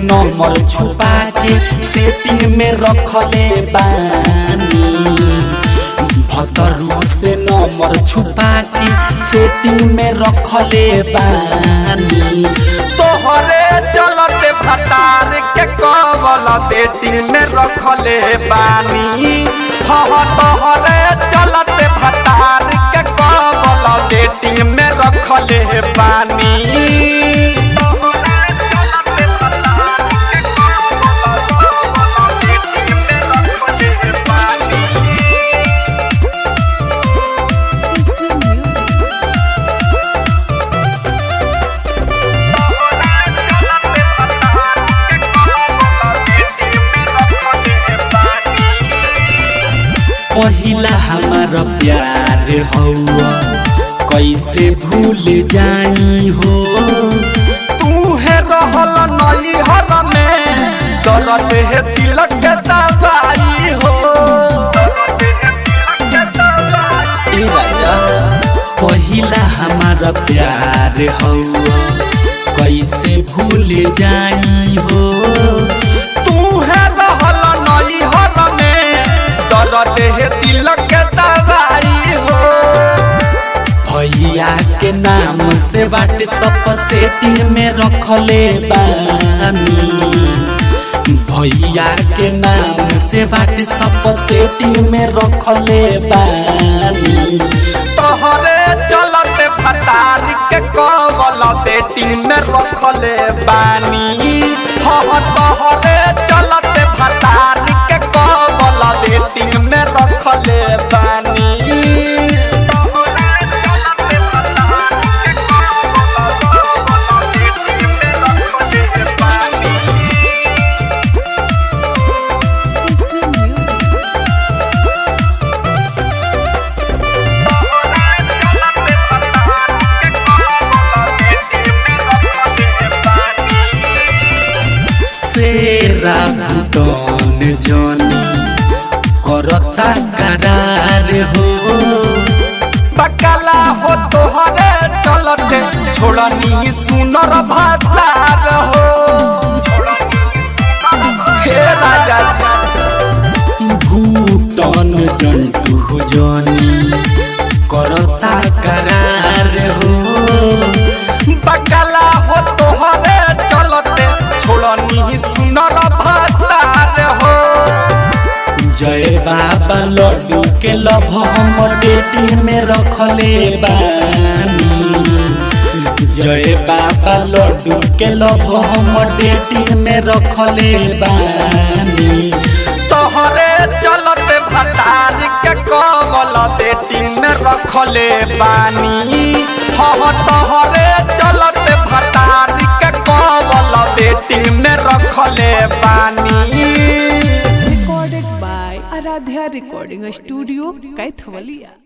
Number छुपा के setting में रखले बानी भतरू से नंबर छुपा के सेटिंग में रखले बानी तोहरे चलते भटार के कबल बेटिंग में रखले बानी हाँ तोहरे चलते भटार के कबल बेटिंग में रखले बानी पहिला हमारा प्यार हौआ कैसे भूल जाई हो तूहे रहल नई हर में दर्द है दिल के दवाई हो ए राजा पहिला हमारा प्यार हौआ कैसे भूल जाई हो तूहे रहल नई हर में दर्द है दिल के दवाई हो भैया के नाम से व्हाट्सअप सेटिंग में रखले बानी भैया के नाम से व्हाट्सअप सेटिंग में रखले बानी तोहरे चलते भटार के कबल बेटिंग में रखले बानी हाँ तोहरे चलते भटार के कबल बेटिंग में रखले बानी सेरा भूटन जनी करता करार हो बकला हो तोहरे चलते छोड़नी सुनर भतार हो हे राजा जी भूटन जंटू जनी करता करार हो बकला हो तोहरे चलते छोड़नी सुनर भतार हो जय बाबा लड्डू के लभ हम डेटिंग में रखले बानी जय बाबा लड्डू के लभ हम डेटिंग में रखले बानी तोहरे चलते भतार के कबल बेटिंग में रखले बानी हाँ तोहरे चलते भतार के कबल बेटिंग में रखले बानी recorded by Aradhya Recording Studio, Kaithwalia.